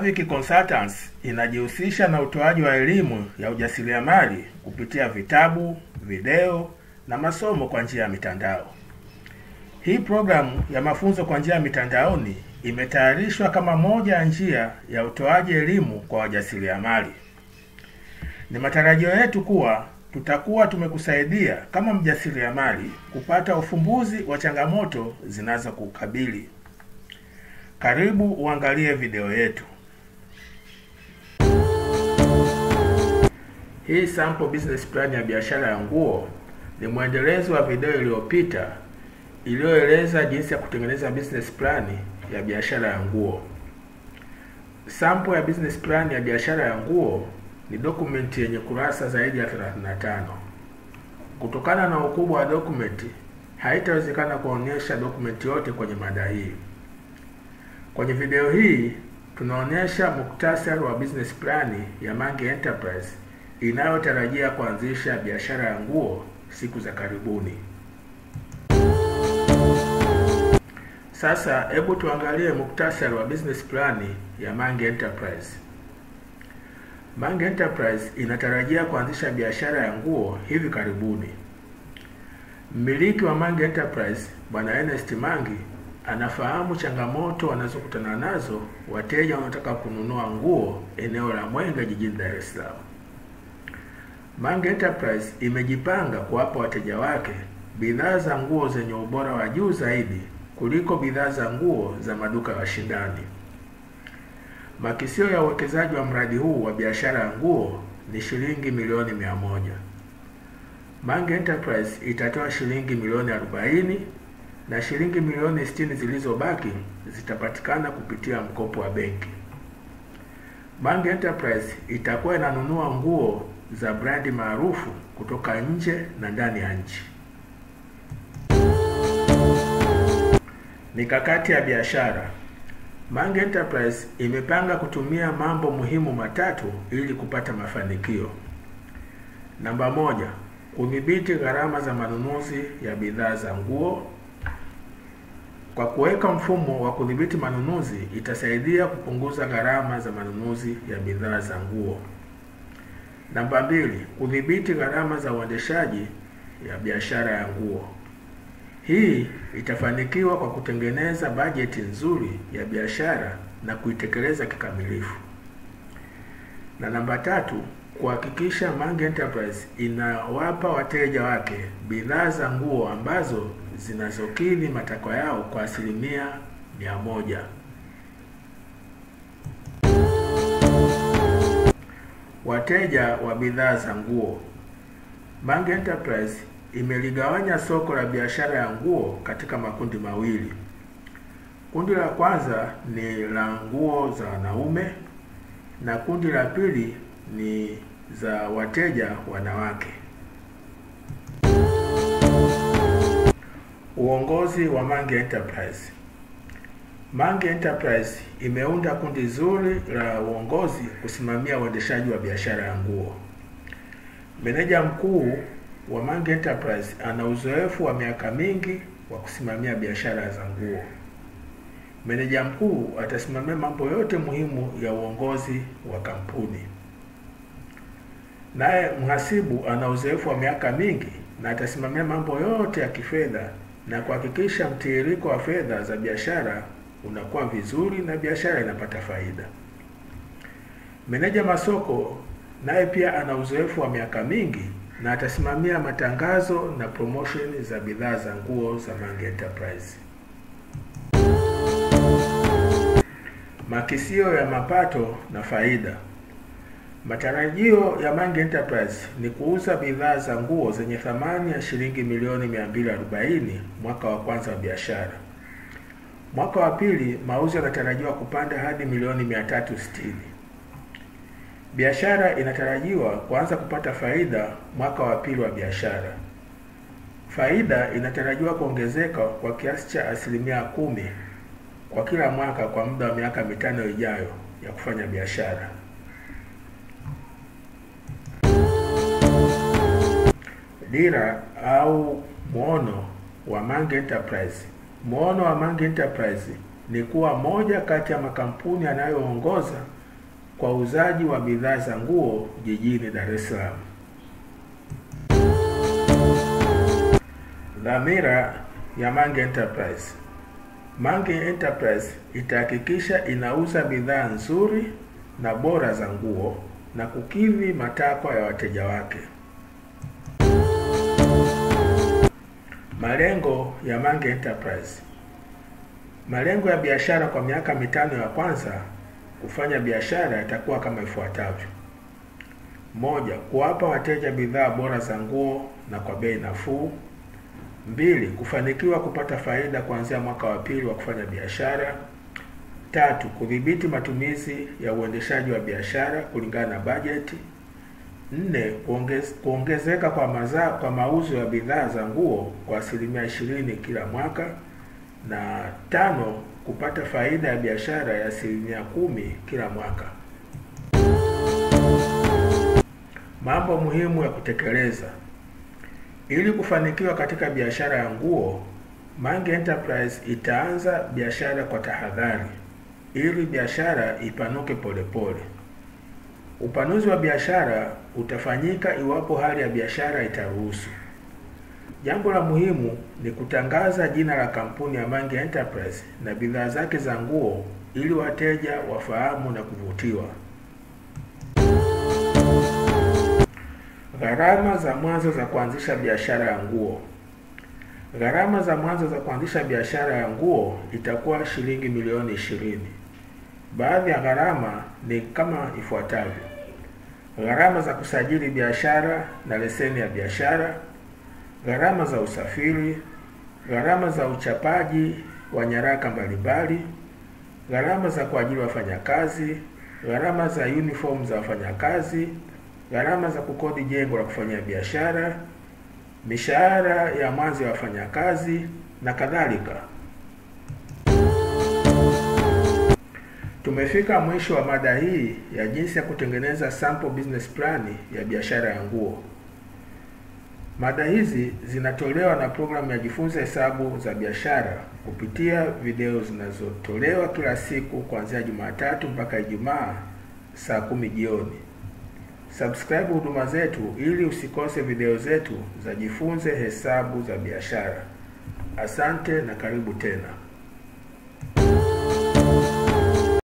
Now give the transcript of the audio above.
Mavic Consultants inajihusisha na utoaji wa elimu ya ujasiriamali kupitia vitabu, video na masomo kwa njia ya mitandao. Hii programu ya mafunzo kwa njia ya mitandaoni imetayarishwa kama moja ya njia ya utoaji elimu kwa wajasiriamali. Ni matarajio yetu kuwa tutakuwa tumekusaidia kama mjasiriamali kupata ufumbuzi wa changamoto zinazokukabili. Karibu uangalie video yetu. Hii sample business plan ya biashara ya nguo ni mwendelezo wa video iliyopita iliyoeleza jinsi ya kutengeneza business plan ya biashara ya nguo. Sample ya business plan ya biashara ya nguo ni dokumenti yenye kurasa zaidi ya 35. Kutokana na ukubwa wa dokumenti, haitawezekana kuonyesha dokumenti yote kwenye mada hii. Kwenye video hii tunaonyesha muktasari wa business plan ya Mange Enterprise inayotarajia kuanzisha biashara ya nguo siku za karibuni. Sasa hebu tuangalie muktasari wa business plan ya Mange Enterprise. Mange Enterprise inatarajia kuanzisha biashara ya nguo hivi karibuni. Mmiliki wa Mange Enterprise Bwana Ernest Mangi anafahamu changamoto wanazokutana nazo wateja wanaotaka kununua nguo eneo la Mwenge jijini Dar es Salaam. Mange Enterprise imejipanga kuwapa wateja wake bidhaa za nguo zenye ubora wa juu zaidi kuliko bidhaa za nguo za maduka ya washindani. Makisio ya uwekezaji wa mradi huu wa biashara ya nguo ni shilingi milioni mia moja. Mange Enterprise itatoa shilingi milioni 40 na shilingi milioni 60 zilizobaki zitapatikana kupitia mkopo wa benki. Mange Enterprise itakuwa inanunua nguo za brandi maarufu kutoka nje na ndani ya nchi. Mikakati ya biashara. Mange Enterprise imepanga kutumia mambo muhimu matatu ili kupata mafanikio. Namba moja, kudhibiti gharama za manunuzi ya bidhaa za nguo. Kwa kuweka mfumo wa kudhibiti manunuzi itasaidia kupunguza gharama za manunuzi ya bidhaa za nguo. Namba mbili, kudhibiti gharama za uendeshaji ya biashara ya nguo. Hii itafanikiwa kwa kutengeneza bajeti nzuri ya biashara na kuitekeleza kikamilifu. Na namba tatu, kuhakikisha Mange Enterprise inawapa wateja wake bidhaa za nguo ambazo zinazokidhi matakwa yao kwa asilimia mia moja. Wateja wa bidhaa za nguo. Mange Enterprise imeligawanya soko la biashara ya nguo katika makundi mawili. Kundi la kwanza ni la nguo za wanaume na kundi la pili ni za wateja wanawake. Uongozi wa Mange Enterprise. Mange Enterprise imeunda kundi zuri la uongozi kusimamia uendeshaji wa biashara ya nguo. Meneja mkuu wa Mange Enterprise ana uzoefu wa miaka mingi wa kusimamia biashara za nguo. Meneja mkuu atasimamia mambo yote muhimu ya uongozi wa kampuni. Naye mhasibu ana uzoefu wa miaka mingi na atasimamia mambo yote ya kifedha na kuhakikisha mtiririko wa fedha za biashara unakuwa vizuri na biashara inapata faida. Meneja masoko naye pia ana uzoefu wa miaka mingi na atasimamia matangazo na promotion za bidhaa za nguo za Mange Enterprise. Makisio ya mapato na faida. Matarajio ya Mange Enterprise ni kuuza bidhaa za nguo zenye thamani ya shilingi milioni 240 mwaka wa kwanza wa biashara. Mwaka wa pili mauzo yanatarajiwa kupanda hadi milioni 360. Biashara inatarajiwa kuanza kupata faida mwaka wa pili wa biashara. Faida inatarajiwa kuongezeka kwa kiasi cha asilimia kumi kwa kila mwaka kwa muda wa miaka mitano ijayo ya kufanya biashara. Dira au muono wa Mange Enterprise. Muono wa Mange Enterprise ni kuwa moja kati ya makampuni yanayoongoza kwa uuzaji wa bidhaa za nguo jijini Dar es Salaam. Dhamira ya Mange Enterprise. Mange Enterprise itahakikisha inauza bidhaa nzuri na bora za nguo na kukidhi matakwa ya wateja wake. Malengo ya Mange Enterprise. Malengo ya biashara kwa miaka mitano ya kwanza kufanya biashara yatakuwa kama ifuatavyo: moja, kuwapa wateja bidhaa bora za nguo na kwa bei nafuu. Mbili, kufanikiwa kupata faida kuanzia mwaka wa pili wa kufanya biashara. Tatu, kudhibiti matumizi ya uendeshaji wa biashara kulingana na bajeti. Nne, kuongez, kuongezeka kwa maza, kwa mauzo ya bidhaa za nguo kwa asilimia ishirini kila mwaka, na tano, kupata faida ya biashara ya asilimia kumi kila mwaka. Mambo muhimu ya kutekeleza ili kufanikiwa katika biashara ya nguo. Mange Enterprise itaanza biashara kwa tahadhari ili biashara ipanuke polepole. Upanuzi wa biashara utafanyika iwapo hali ya biashara itaruhusu. Jambo la muhimu ni kutangaza jina la kampuni ya Mange Enterprise na bidhaa zake za nguo ili wateja wafahamu na kuvutiwa. Gharama za mwanzo za kuanzisha biashara ya nguo. Gharama za mwanzo za kuanzisha biashara ya nguo itakuwa shilingi milioni ishirini. Baadhi ya gharama ni kama ifuatavyo: gharama za kusajili biashara na leseni ya biashara, gharama za usafiri, gharama za uchapaji wa nyaraka mbalimbali, gharama za kuajiri wafanyakazi, gharama za uniform za wafanyakazi, gharama za kukodi jengo la kufanyia biashara, mishahara ya mwanzo ya wafanyakazi na kadhalika. Tumefika mwisho wa mada hii ya jinsi ya kutengeneza sample business plan ya biashara ya nguo. Mada hizi zinatolewa na programu ya Jifunze Hesabu za Biashara kupitia video zinazotolewa kila siku kuanzia Jumatatu mpaka Ijumaa saa kumi jioni. Subscribe huduma zetu ili usikose video zetu za Jifunze Hesabu za Biashara. Asante na karibu tena.